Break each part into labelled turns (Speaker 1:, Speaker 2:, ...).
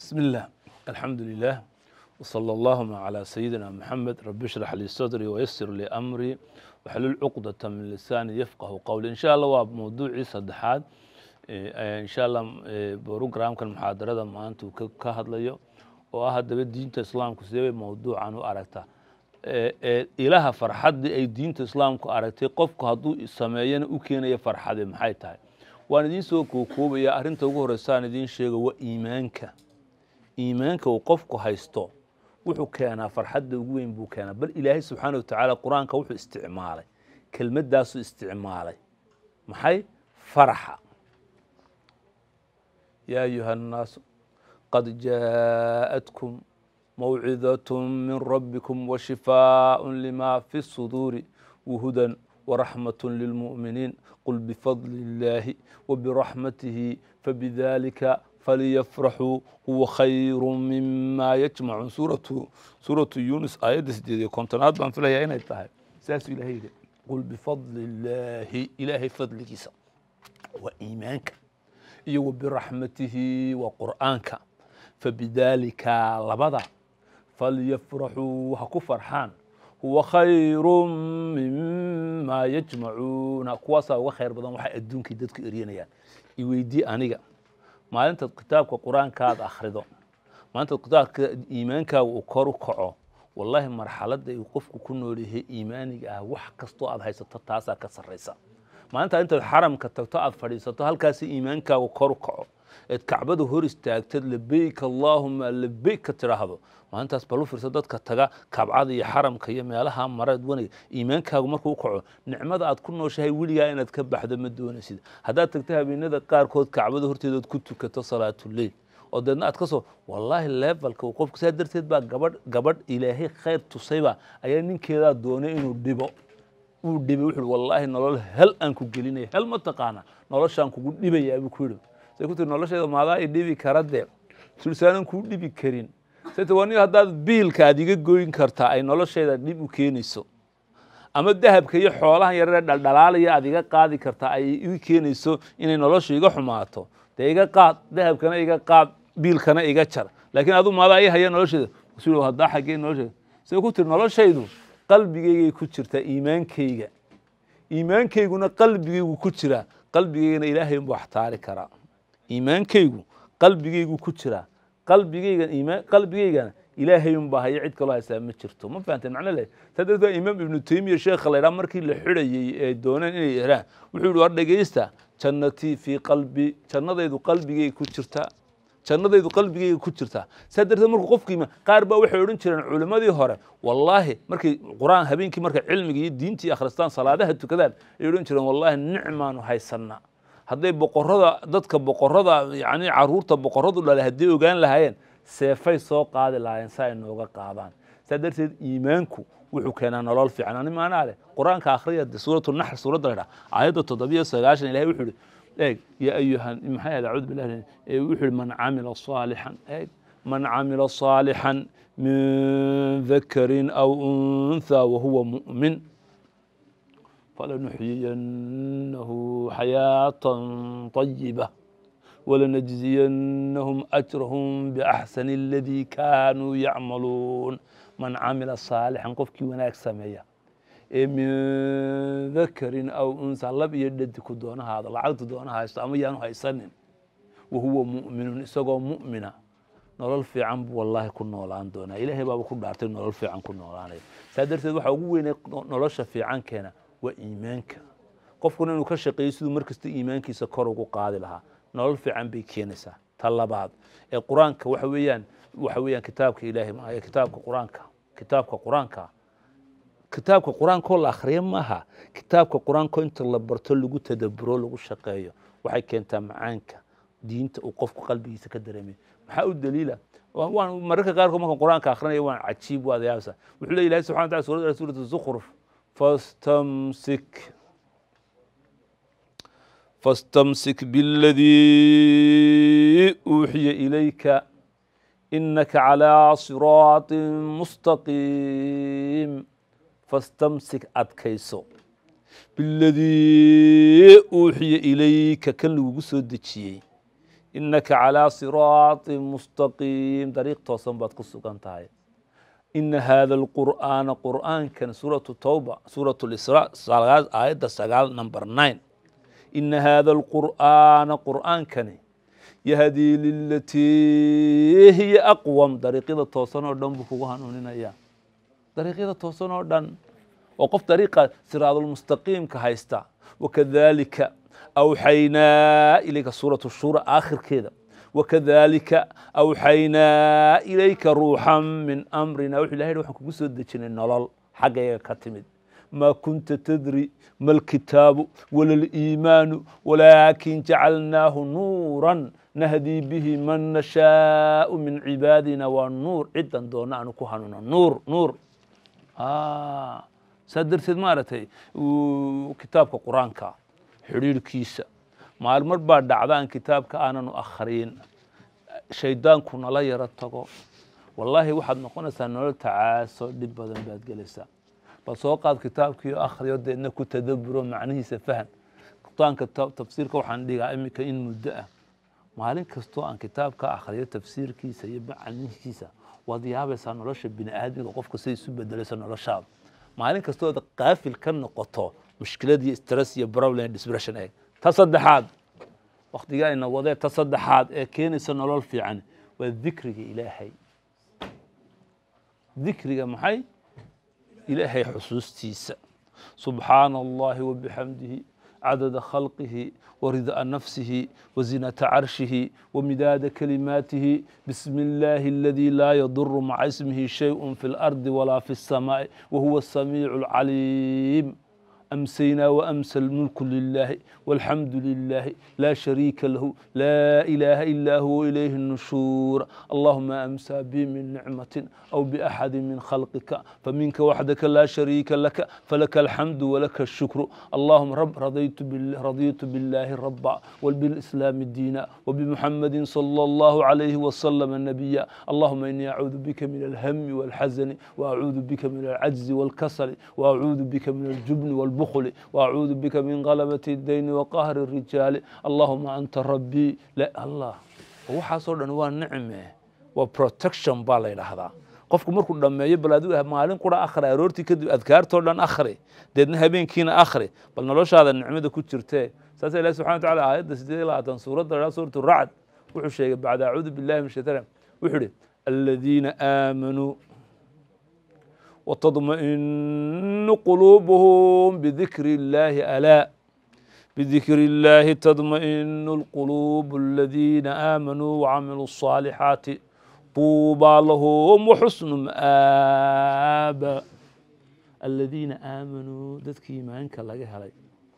Speaker 1: بسم الله الحمد لله وصلى اللهم على سيدنا محمد رب اشرح لي صدري ويسر لي أمري وحلل عقدة من لساني يفقه قولي إن شاء الله وموضوعي صدحات إن شاء الله بروجرام كان محاضرة ما أنتم كهاد ليو وأحد دين الإسلام كسيبي موضوع عنه أركته ilaha farxaddii ay diinta islaamku aragtay qofku hadduu sameeyana u keenaya farxade maxay tahay waan idiin soo kookoobayaa arrinta ugu horreysaan idiin sheega waa iimaanka iimaanka uu qofku haysto wuxuu keenaa farxadda ugu weyn buu keenaa bal ilaahay subxaana watacaala qur-aanka wuxuu isticmaalay kelmaddaasuu isticmaalay maxay faraxa yaa ayuha annaasu qad jaa'atkum موعظة من ربكم وشفاء لما في الصدور وهدى ورحمة للمؤمنين قل بفضل الله وبرحمته فبذلك فليفرحوا هو خير مما يجمعون سورة سورة يونس آية سديدة كونتنات بان فيها هنا تاهي ساس إلهي قل بفضل الله إلهي فضل كيسا وإيمانك وبرحمته وقرآنك فبذلك لبضع falyafraxuu ha ku farxaan huwa khayru mima yajmacuuna kuwaasaa uga khayr badan waxay adduunkii dadku eryanayaan iweydii aniga maalintaad kitaabka qur-aankaad akhrido maalintaad kitaabka iimaankaaga uu kor u kaco wallaahi marxaladda uu qofku ku nool yahay iimaaniga ah wax kastoo aad haysato taasaa ka sarraysa maalintaa intaad xaramka tagto aad fadhiisato halkaasi iimaankaagu kor u kaco eed kacbada hor istaagtad labeyk allaahuma labeyk ka tidhaahdo maalintaas bal u fiirsa dadka taga kabcada iyo xaramka iyo meelaha mareed waniga iimaankaagu markuu u kaco nicmada aad ku nooshahay weligaa inaad ka baxdo ma doonaysid haddaad tagto habeenada qaarkood kacbada horteedood ku tukato salaatuleyl oo deedna aad ka soo wallaahi levelka uu qofku saa darteed baa gabadh gabadh ilaahay khayr tusayba ayaa ninkeedaa doonay inuu dhibo uu dhibay wuxuu wallaahi nolol hel aan ku gelinaya hel ma taqaana noloshaan kugu dhibayaa buu ku yidhi say ku tiri nolosheeda maadaa i dhibi kara dee sulsaanan kuu dhibi karin sayte waa nin haddaad biilka aad iga goyn kartaa ay nolosheeda dhib u keenayso ama dahabka iyo xoolahan yararee dhaldhalaalaya aad iga qaadi kartaa ay iga keenayso inay noloshu iga xumaato dee iga qaad dahabkana iga qaad biilkana iga jar laakiin aduu maadaa i haya nolosheeda su haddaa xaggee nolosheeda say ku tiri noloshaydu qalbigaygay ku jirtaa iimaankayga iimaankayguna qalbigaygu ku jiraa qalbigaygana ilaahay unbuu axtaari karaa iimaankaygu qalbigaygu ku jiraa qalbigaygan iimaan qalbigaygana ilaahay unbaa haya cid kaloo haysaa ma jirto ma fahanteen macno leh saa darteed imaam ibnu taymiya sheekha la yidhaha markii la xidhayey ee dooneen inay yeeraan wuxuu yihi war dhegaysta jannatii fii qalbi jannadaydu qalbigayga ku jirtaa jannadaydu qalbigayga ku jirtaa saa darteed markuu qofku imaan qaar baa waxay odhan jireen culimmadii hore wallaahi markay qur-aan habeenkii markay cilmiga iyo diintii akhristaan salaadaha tukadaan ay odhan jireen wallaahi nicmaanu haysanaa hadday boqorada dadka boqorada yani caruurta boqoradu dhalay hadday ogaan lahaayeen seefay soo qaadi lahaayeen si ay nooga qaadaan saa darteed iimaanku wuxuu keenaa nolol fiican ani maanaa leh qur-aanka akhriya de suuratu naxr suuradda la dhaha aayadda toddobiyo sagaashan ilahay wuxuu ihi eeg ya ayuha maxay ahayd acuudu billahi wuxuu ihi man camila saalixan eeg man camila saalixan min dakarin aw untha wahuwa mu'min فلنحيينه حياة طيبة ولنجزينهم أجرهم بأحسن الذي كانوا يعملون من عمل صالحا قفكي وناك سمية من ذكر أو أنثى لب يددك دون هذا لعقد دون هذا استعميان هيسنن وهو مؤمن إسقو مؤمنا nolol fiican buu wallaahi ku noolaan doonaa ilaahay baaba ku dhaartay nolol fiican ku noolaanaya saa darteed waxaa ugu weynay nolosha fiican keena waa iimaanka qofkuna inuu ka shaqeeyo siduu mar kasta iimaankiisa kor ugu qaadi lahaa nolol fiican bay keenaysaa ta labaad ee qur-aanka waxa weeyaan waxa weeyaan kitaabka ilaahay maayo kitaabka qur-aanka kitaabka qur-aanka kitaabka qur-aankoo la akhriyo maaha kitaabka qur-aanko inta la barto lagu tadaburo lagu shaqeeyo waxay keentaa macaanka diinta uu qofku qalbigiisa ka dareemay maxaa u daliila waan mararka qaarkood markaan qur-aanka akhrinayo waan cajiib waad yaabsa wuxuu leeyahy ilahi subxana wataala suuradda suurat zukhruf فاستمسك فاستمسك بالذي أوحي إليك إنك على صراط مستقيم فاستمسك أدكيسو بالذي أوحي إليك كان لو سو دجيي inaka calىa siraaطi mustaqiim dariiq toosan baad ku sugan tahay ina hada alqur'aana qur'aankan suuratu towba suurat lisra aayadda sagaal number nine ina hada alqur'aana qur'aankani yahdii lilatii hiya aqwam dariiqyada toosan oo dhan buu kugu hanuuninaya dariiqyada toosan oo dhan oo qof dariiqa siraadulmustaqiimka haysta wakadalika awxaynaa ilayka suuratu shura aakhirkeeda wakadalika awxaynaa ilayka ruuxan min amrina wuxuu ilahay waxaan kugu soo dejinay nolol xaggayga ka timid ma kunta tadri ma alkitaabu wala aliimaanu walaakin jacalnaahu nuuran nahdii bihi man nashaau min cibaadina waa nuur cidan doona aanu ku hanuuna nuur nuur saa darteed maaragtay kitaabka qur-aanka xidhiirhkiisa maalmar baa dhacda aan kitaabka aananu akhriyin shaydaanku nala yaro tago wallaahi waxaad noqonaysaa nolol tacaaso dhib badan baad gelaysaa bal soo qaad kitaabkiio akhriyo deedna ku tadaburo macnihiisa fahan qur-aanka tafsiirka waxaan dhigaa iminka in muddo ah maalin kastoo aan kitaabka akhriyo tafsiirkiisa iyo macnihiisa waad yaabaysaa nolosha bini aadmiga qofka siday isu bedelayso noloshaada maalin kastooda qaafil ka noqoto mushkilad iyo stress iyo problem dispression eeg ta saddexaad waktiga ayna wadee ta saddexaad ee keenaysa nolol fiican waa dikriga ilaahay dikriga maxay ilaahay xusuustiisa subxaana allahi wabixamdihi cadada khalqihi warida'a nafsihi wazinata carshihi wamidaada kalimaatihi bismi illaahi aladii laa yaduru maca ismihi shayء fi اlardi walaa fi الsamaaءi wahuwa الsamiicu اlcaliim أمسينا وأمسى الملك لله والحمد لله لا شريك له لا إله إلا هو إليه النشور اللهم أمسى بي من نعمة أو بأحد من خلقك فمنك وحدك لا شريك لك فلك الحمد ولك الشكر اللهم رب رضيت بالله, رضيت بالله ربا وبالإسلام دينا وبمحمد صلى الله عليه وسلم النبي اللهم إني أعوذ بك من الهم والحزن وأعوذ بك من العجز والكسل وأعوذ بك من الجبن والبخل وأعوذ بك من غلبة الدين وقهر الرجال اللهم أنت ربي لا الله waxaasoo dhan waa nicme waa protection baa la yidhaahdaa qofku markuu dhammeeyo bal adigu maalin qura akhri aroortii kadib adkaartoo dhan akhri deedna habeenkiina akhri bal noloshaada nicmada ku jirtee saasa ilahi subxana wataala aayadda sideed iyo labaatan suuradda dhaa suuratu racd wuxuu sheegay bacda acuudu billahi min shaytaan wuxuu ihi aladiina aamanuu وتطمئن قلوبهم بذكر الله ألا بذكر الله تطمئن القلوب الذين آمنوا وعملوا الصالحات طوبى لهم وحسن مآب الذين آمنوا ذاتك إيمانك لغا هلي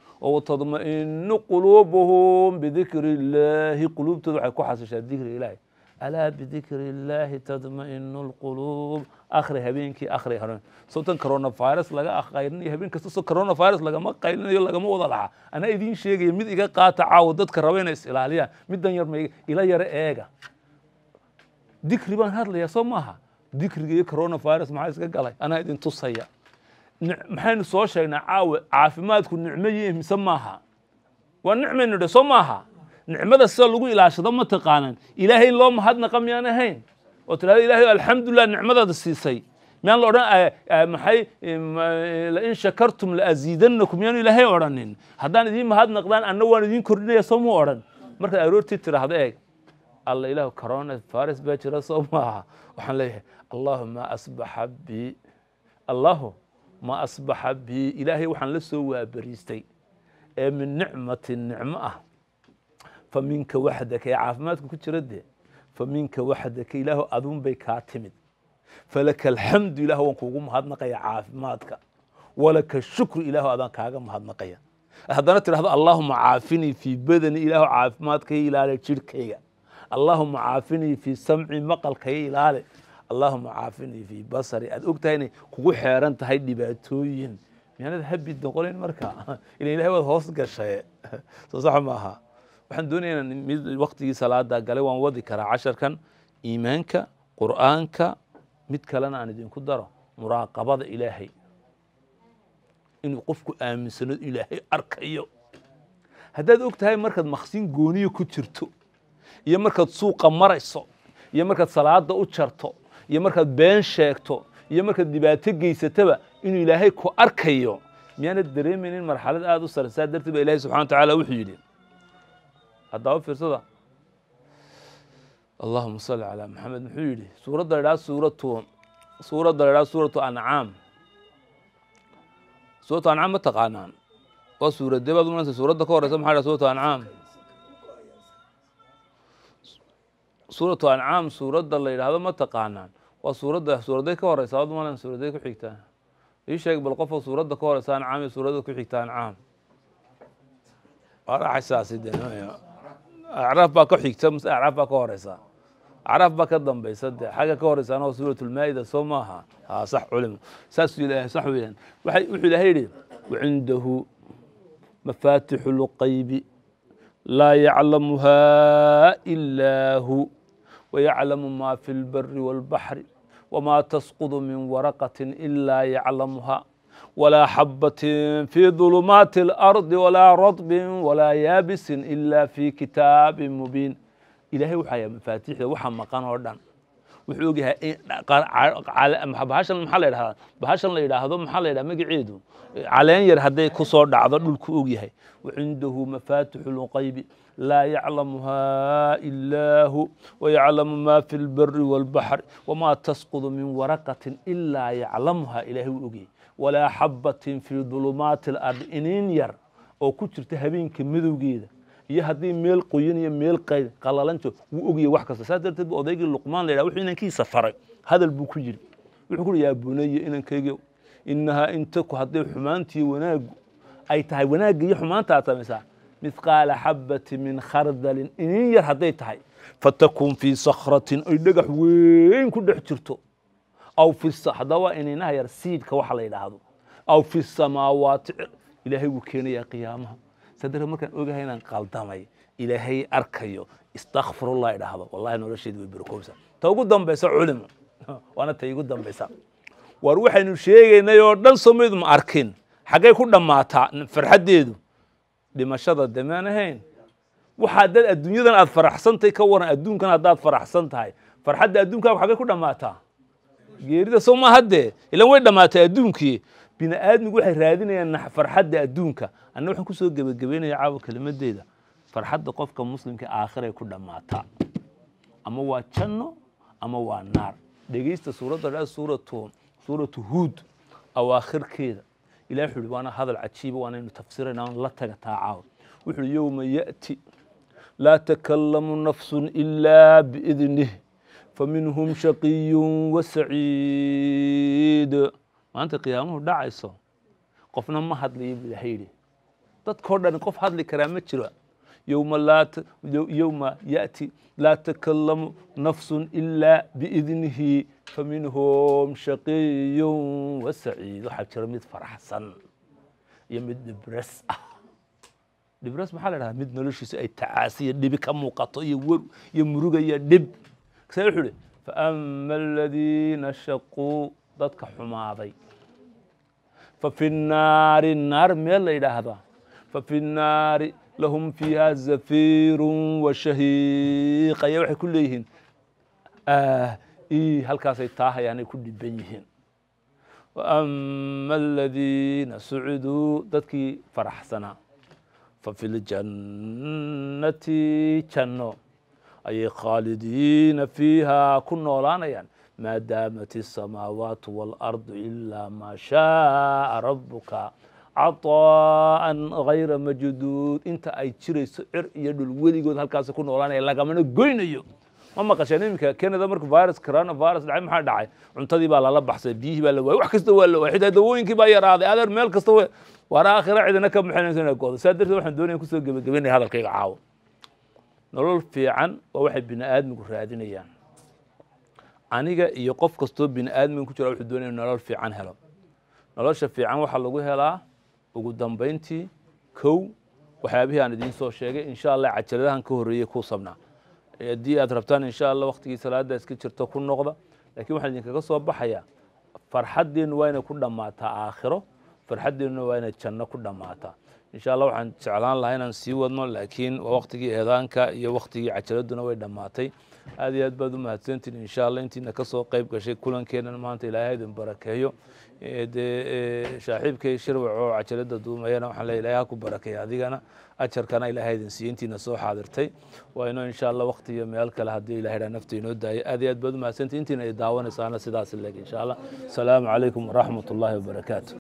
Speaker 1: وتطمئن قلوبهم بذكر الله قلوب تدعي كحسش ذكر الله alaa bidikri illaahi tadma'inu lquluub akhri habeenkii akhri haren sababtan coronavirus laga qaylinayo habeen kasta soo coronavirus lagama qaylinayo lagama wada laxa anaa idiin sheegaya mid iga qaata caawa dadka raba inay is ilaaliyaan middan yar ma ila yaro eega dikri baan hadlayaa soo maaha dikriga iyo coronavirus maxaa iska galay anaa idin tusaya maxaynu soo sheegnaa caawa caafimaadku nicmo yihi mise maaha waa nicmaynu dhe soo maaha nicmada sida lagu ilaashado ma taqaanan ilaahay loo mahadnaqa miyaan ahayn oo tirahdo ilahay alxamdulilah nicmadaada siisay miyaan la odhan maxay lain shakartum laaziidanakum miyaanu ilaahay odhanin haddaan idiin mahadnaqdaan anna waan idiin kordhinaya soo mu odhan markaad aroortii tiraahdo eeg alla ilahu corona virus baa jira soo maaha waxaan leeyahay allahu ma asbaxa bi allahu ma asbaxa bi ilaahay waxaan la soo waabariistay ee min nicmatin nicmo ah faminka waxdaka ee caafimaadka ku jira dee faminka waxdaka ilaahu adun bay kaa timid falaka alxamdu ilah waan kuugu mahadnaqaya caafimaadka walaka shukru ilaahu adaan kaaga mahadnaqaya haddana tidhahdo allaahuma caafinii fii badani ilaahu caafimaadkaya ilaale jirhkayga allaahuma caafinii fii samci maqalkaya ilaale allaahuma caafinii fii basari aad og tahay inay kugu xeeran tahay dhibaatooyin miyaanad habid noqonayn marka ila ilahay waad hoos gashay soo sax maaha waxaan doonaya in mid waktigii salaada galay waan wadi karaa casharkan iimaanka qur'aanka mid kalena aan idinku daro muraaqabada ilaahay inuu qofku aaminsano ilaahay arkayo haddaad og tahay markaad maqsin gooniya ku jirto iyo markaad suuqa marayso iyo markaad salaada u jarto iyo markaad been sheegto iyo markaad dhibaato geysataba inuu ilaahay ku arkayo miyaanad dareemaynin marxalad aada u sare saa darteed ba ilahay subxana wa tacaala wuxuu yidhi haddaaba fiirsada allahuma salli calaa maxamed muxuu yidhi suuradda la idhaha suuratu suuradda la idhaha suuratu ancaam suuratu ancaam ma taqaanaan waa suuradee baad umalanaysa suuradda ka horeysa maxaa dhaha suuratu ancaam suuratu ancaam suuradda la yidhaahdo ma taqaanaan waa suuradda suuraday ka horeysa waad umalan suuraday ku xigtaa ii sheeg bal qofka suuradda ka horeysa ancaam iyo suuradda ku xigta ancaam waa dhaxaysaasi de acraaf baa ka xigta mase acraaf baa ka horeysa acraaf baa ka dambeysa de xagga ka horeysaana waa suurat lmaa'ida soo maaha ha sax culimo saasuu ilahay sax weeyaan waxay wuxuu ilahay yidhi wacindahu mafaatixu lqaybi laa yaclamuha ilaa hu wayaclamu ma fi lbari wاlbaxri wma tasqud min waraqaة ilaa yaclamuha walaa xabaة fi ظulumaati اlarضi walaa radbi walaa yaabisi ila fi kitaabi mubiin ilahay waxaa mafaatixda waxa maqan oo dhan wuxuu ogyahay bahashan maxaa la yidhahdaa bahashan la yidhaahdo maxaa la yidhaha magaceedu caleen yar hadday ku soo dhacdo dhulku ogyahay wacindahu mafaatixu lqaybi laa yaclamuha ilaa hu wayaclamu ma fi lbari wاlbaxri wma tasqudu min waraqatin ilaa yaclamuha ilahay wuu ogyahay walaa xabatin fi dulumaati اlardi iniin yar oo ku jirta habeenka madowgeeda iyo haddii meel qoyan iyo meel qalalanto wuu ogyahay wax kasta saas darteed bu odaygii luqmaan la yidhah wuxuu inankiisa faray hadal buu ku yidhi wuxuu ku uhi yaa bunaya inankaygiyow inahaa intaku hadday xumaantii wanaagu ay tahay wanaagga iyo xumaanta aad samaysaa mithqaala xabati min khardalin inin yar hadday tahay fatakun fii sakratin ay dhagax weyn ku dhex jirto aw fi haddaba waa ininaha yar siidka waxa la yidhaahdo aw fi samaawaati ilaahay wuu keenayaa qiyaamaha sadare markaan ogahay inaan qaldamay ilaahay arkayo istakfirullah idhaahdo wallahi nolosheedi way berkowsa ta ugu dambaysa culimo waana ta igu dambaysa war waxaynu sheegaynay oo dhan somayd ma arkin xaggay ku dhammaataa farxaddeedu dhimashada demaan ahayn waxaa dad adduunyadan aad faraxsantahay ka waran adduunkan haddaad faraxsan tahay farxadda adduunkaagu xaggay ku dhammaataa geerida soo ma haddee ilan way dhammaatay adduunkii bini aadmigu waxay raadinayaan farxadda adduunka anna waxaan kusoo gebagabeynaya caawa kelimadeeda farxadda qofka muslimka aakhiray ku dhammaataa ama waa janno ama waa naar dhegeysta suuradda dha suuratu suuratu huud awaakhirkeeda ilahi wuxu uhi waana hadal cajiiba waanaynu tafsirayna aan la taga taa caawa wuxu uhi yowma ya'ti laa takalamu nafsun ilaa biidnih faminhum shaqiyun wasaciid maanta qiyaamuhu dhacayso qofna ma hadlayo buu ilahay yidhi dadkao dhan qof hadli karaa ma jiro yowma laa yowma ya'ti laa takalamu nafsun ilaa biidnihi faminhum shaqiyun wasaciid waxaa jira mid faraxsan iyo mid dhibres ah dhibres maxaa la dhahaa mid noloshiisa ay tacaasiya dhibi ka muuqato iyo wer iyo muruga iyo dhib sa wuxuu ihi faama aladiina shaquu dadka xumaaday fafi naari naar meel la yidhaahdaa fafi naari lahum fiiha zafiiru washahiiq ayaa waxay ku leeyihiin i halkaasay taahayaanay ku dhiban yihiin waama aladiina suciduu dadkii faraxsanaa fafi ljannati janno ayay khaalidiina fiiha ku noolaanayaan maa daamat الsamaawaat wاlarض ilaa maa shaaa rabuka caطaa'an gayra majduud inta ay jirayso cir iyo dhul weligood halkaas ku noolaanaya lagamana goynayo ma maqasheen iminka canada marka virus corona virus dhacay maxaa dhacay cuntadii baa lala baxsay biyihii baa la waayay wax kasta waa la waayay xitaa dawooyinkii baa yaraaday adeer meel kasta w waana aakhira cidina ka maxinayso inay goodo saa darteed waxaan doonaya kusoo gebagabeynaya hadalkayga caawo nolol fiican waa waxay bini aadmigu raadinayaan aniga iyo qof kastoo bini aadmiga ku jira wuxuu doonaya nolol fiican helo nolosha fiican waxaa lagu helaa ugu dambayntii kow waxyaabihii aan idiin soo sheegay insha allah cajaladahan ka horreeyey ku sabnaa haddii aad rabtaan insha allah waktigii salaada iska jirto ku noqda lakiin waxaan idinkaga soo baxayaa farxaddeennu waa inay ku dhammaataa aakhiro farxaddeennu waa inay janno ku dhammaataa insha allah waxaan jeclaan lahaa inaan sii wadno laakiin waa waktigii eedaanka iyo waktigii cajaladuna way dhammaatay aad iyo aad baad u mahadsantiin insha allah intiina kasoo qeyb gashay kulankeenan maanta ilaahay idin barakeeyo dee shaaxiibkay shirwac oo cajalada duumayana waxaan leeya ilahay ha ku barakeeya adigana ajarkana ilaahay idin siiyo intiina soo xaadirtay waa inoo insha allah wakti iyo meel kale haddii ilahay dhaa nafta inoo daayay aad iyo aad baad u mahadsantiin intiina ay daawanaysaana sidaas leeg insha allah asalaamu calaykum waraxmat ullahi wabarakaatu